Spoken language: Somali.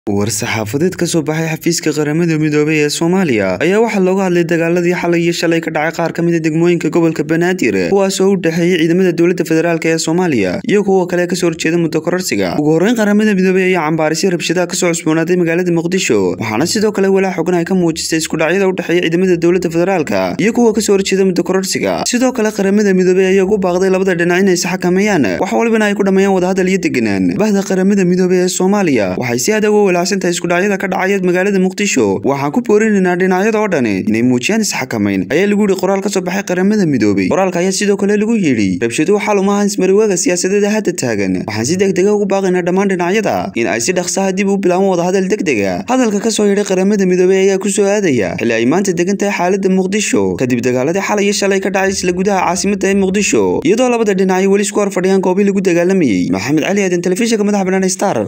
war-saxaafadeed ka soo baxay xafiiska qaramada midoobay ee soomaaliya ayaa waxaa looga hadlay dagaaladii xalay iyo shalay ka dhacay qaar ka mid a degmooyinka gobolka banaadir kuwaas oo u dhexeeyey ciidamada dowladda federaalk ee soomaaliya iyo kuwa kale kasoo horjeeda muddo kororsiga ugu horreyn qaramada midoobey ayaa cambaarisay rabshadaha kasoo cusboonaaday magaalada muqdisho waxaana sidoo kale walaa xogan ay ka muujistay iskudhacyada u dhexeeya ciidamada dowladda federaalka iyo kuwa kasoo horjeeda muddo kororsiga sidoo kale qaramada midoobey ayaa ugu baaqday labada dhinac inay isxakameeyaan wax walibana ay ku dhammeeyaan wadahadal iyo deganaan bahda qaramada midoobey ee soomaaliya waxay si adag u walaacsantahay iskudhacyada ka dhacaya magaalada muqdisho waxaan ku boorinaynaa dhinacyada oo dhani inay muujiyaan isxakamayn ayaa lagu yidhi qoraal ka soo baxay qaramada midoobey qoraalka ayaa sidoo kale lagu yidhi rabshaduhu xal uma ahan ismariwaaga siyaasadeeda hadda taagan waxaan si degdega ugu baaqaynaa dhammaan dhinacyada in ay si dhaqsaha dib u bilaabaan wadahadal degdega hadalka ka soo yidhay qaramada midoobey ayaa ku soo aadaya xilli ay maanta degan tahay xaalada muqdisho kadib dagaaladii xalay iyo shalay ka dhacay isla gudaha caasimada ee muqdisho iyadoo labada dhinac ay weli isku hor fadhiyaan goobii lagu dagaalamayey maxamed cali aadan telefishinka madaxa banaan star